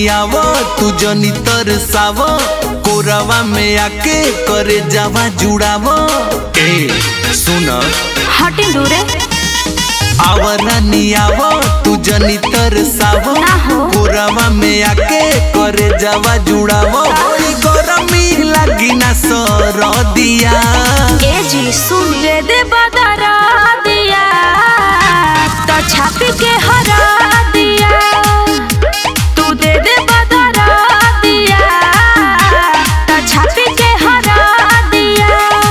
आवो तू जनी तरसाव कोरवा में आके करे जावा जुड़ाव ए सुन हटी दूरे आवरानी आवो तू जनी तरसाव ना हो। कोरवा में आके करे जावा जुड़ाव होई गरमी लागी ना सरदिया ए जी सुन दे दे बदरा दिया तो छाप के हरा दिया तू दे दे बदरा दिया तो छाप के हरा दिया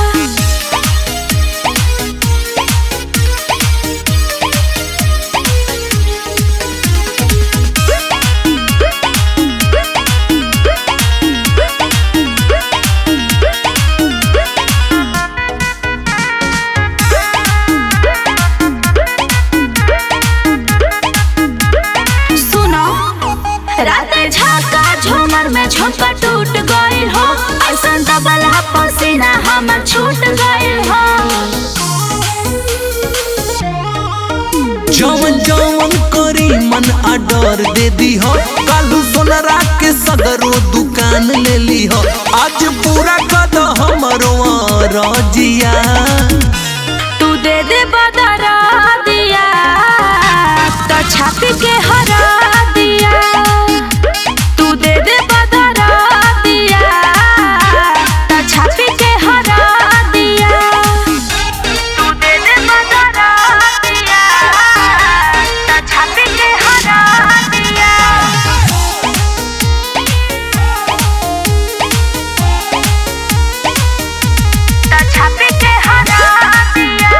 सुनो रात झाका झूमर में झोंका टूट गइल हो ऐसन दबल पसीना हमर छूट गइल हो जवन जवन करी मन आडर दे दी हो कालू सोनरा के सगरो दुकान ले ली हो आज पूरा कद हमरो रजिया तू दे दे बदरा दिया तो छाप के हरा दिया तू दे दे बदरा दिया तो छाप के हरा दिया तू दे दे बदरा दिया तो छाप के हरा दिया तो छाप के हरा दिया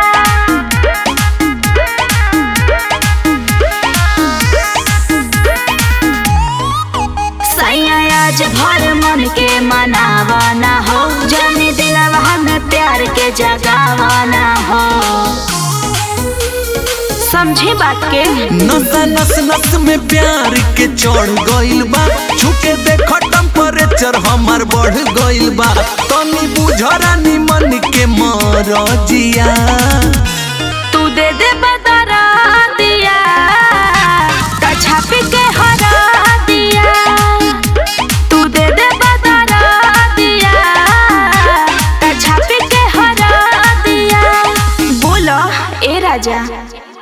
सैया आज भर मन के मनावाना हो जाने दिलवा में प्यार के जगावाना हो समझे बात के नस नस नस में प्यार के चढ़ गइल बा छुके देखो टेम्परेचर हमर बढ़ गइल बा तनी बुझरानी मन के मरजिया तू दे दे बदरा दिया तो छाप के हरा दिया तू दे दे बदरा दिया तो छाप के हरा दिया बोलो ए राजा